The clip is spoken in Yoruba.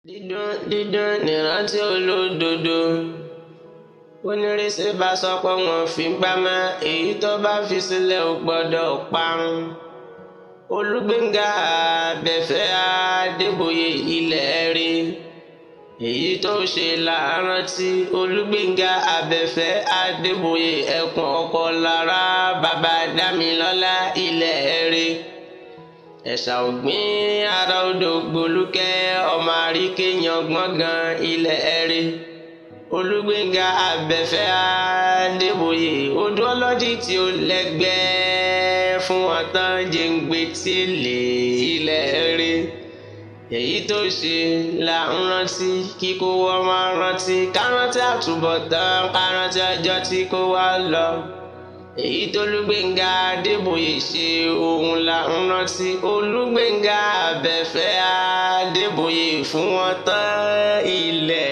dídùn dídùn nírántí olódodo onírèsè bá sọ pé wọn fi gbá mọ èyí tó bá fi sílẹ̀ ò gbọ́dọ̀ parun olùgbéńgà abẹ́fẹ́ adébóyè ilẹ̀ rí èyí tó ṣe lárántí olùgbéńgà abẹ́fẹ́ adébóyè ẹkùn ọkọ lára bàbá dámilọ́lá ilẹ̀ rí ẹ̀ṣà ògbìn ara odò gbolúkẹ́ ọmọ àríkèyàn gbọ̀ngàn ilẹ̀ rí olùgbéńgà abẹ́fẹ́ adébóyè odò ọlọ́dì tí ó lẹ́gbẹ́ fún ọ̀tán jẹ́ǹgbẹ́ tí lè ilẹ̀ rí èyí tó ṣe là ń rántí kíkó wọ́n máa rántí kárántí àtúbọ̀tán kárántí ọjọ́ tí kò wá lọ èyí tó olùgbéńgà adébóyè ṣe òun là ń rántí olùgbéńgà abẹ́fẹ́ adébóyè fún wọn tán ilẹ̀